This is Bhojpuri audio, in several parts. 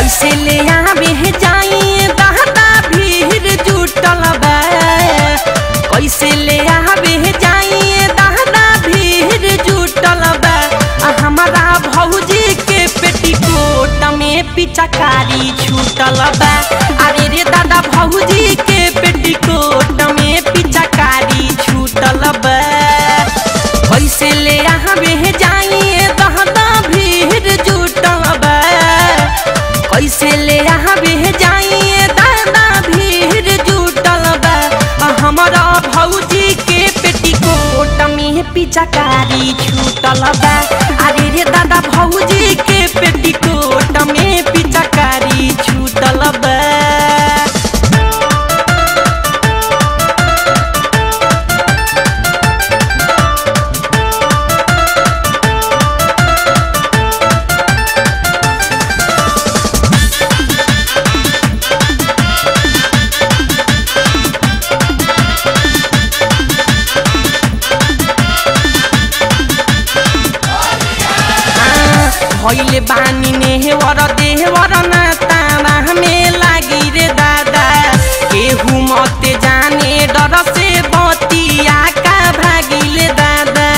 कैसे ले आवे जाई दादा भीड़ जुटल बा कैसे ले आवे जाई दादा भीड़ जुटल बा आ हमारा भौजी के पेटीकोट में पिचकारी छूटल बा अरे रे दादा भौजी के पेटीकोट में पिचकारी छूटल बा कैसे ले आवे जाई दादा भीड़ जुटल बा कैसे ले आवे जाई दादा भीड़ जुटल बा आ हमारा भौजी के पेटीकोट में पिचकारी छूटल बा अरे रे दादा भौजी के पेटीकोट में पिचकारी छूटल बा भैले बानी नेहवर देहवर ना तारा में लागी रे दादा केहू मते जाने डर से बतिया का भागिले दादा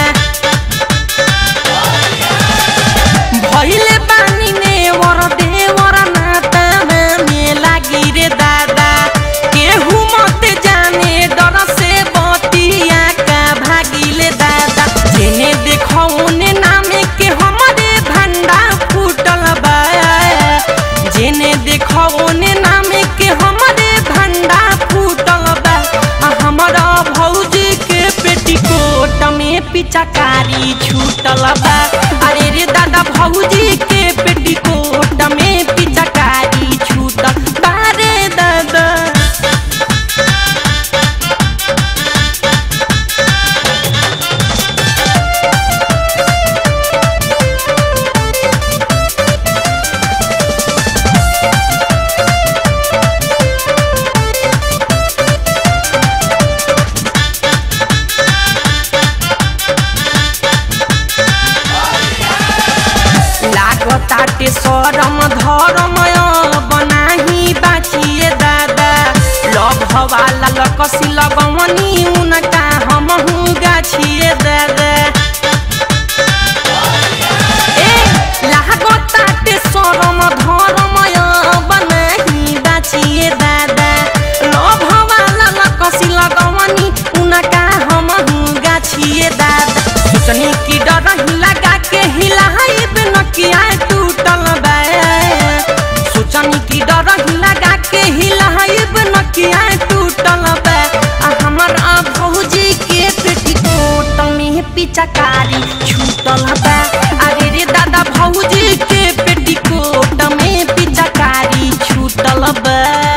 भैले बानी नेहवर देहवर ना तारा में लागी रे दादा केहू मते जाने डर से बतिया का भागिले दादा जेने देखो उने नामे के हमरे भंडा फूटल बा जेने देखो उने नामे के हमरे भंडा फूटल बा आ हमरा भौजी के पेटीकोट में पिचकारी छूटल बा अरे रे दादा भौजी के पेटीकोट में पिचकारी छूटल बा रे दादा लागताटे सरम धरम बनाही बाचिए दादा लभ वाला लकसी लगवनी उनका हमहू गाछिए दादा ए लागताटे सरम धरम बनाही बाचिए दादा लभ वाला लकसी लगवनी उनका हमहू गाछिए दादा सोचनी की डर लगा के हिलाइब नकिया टूटल बा सोचनी की डर लगा के हिलाइब नकिया टूटल बा आ हमर आ भौजी के पेटीकोट में पिचकारी छूटल बा अरे रे दादा भौजी के पेटीकोट में पिचकारी छूटल बा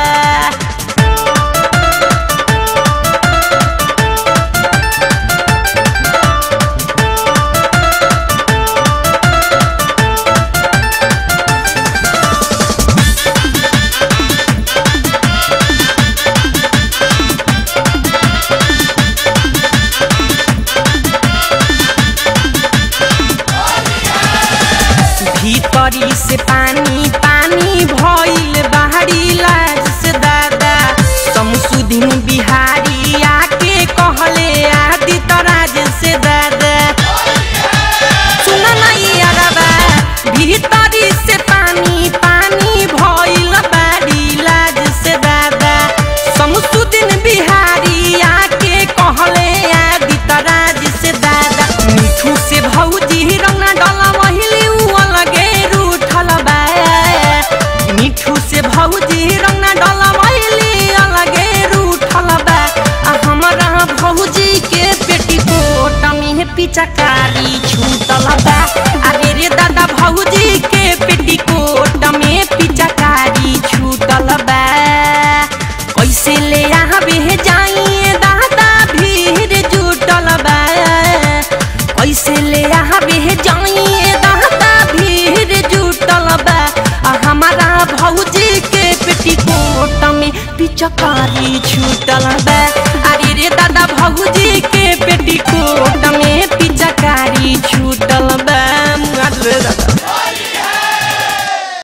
भीतरी से पानी पानी भइल बाहरी लाज से दादा शमसुद्दीन बिहारी आके कहले आदि तराज से दादा सुन नहीं अरबा भीतरी से पानी पानी भइल बाहरी लाज से दादा शमसुद्दीन बिहारी आके कहले आदि तराज से दादा मिठू से भौजी रंगा डला वहिली उ अलगे रूठल बा मिठू से भौजी रंगा डला वहिली अलगे रूठल बा आ हमरा भौजी के पेटीकोट में पिचकारी छूटल बा अरे रे दादा भौजी के पेटीकोट में पिचकारी छूटल बा कैसे ले आवे जाई दादा भीड़ जुटल बा कैसे ले आवे जाई दादा भीड़ जुटल बा आ हमारा भौजी के पेटीकोट में पिचकारी छूटल बा अरे रे दादा भौजी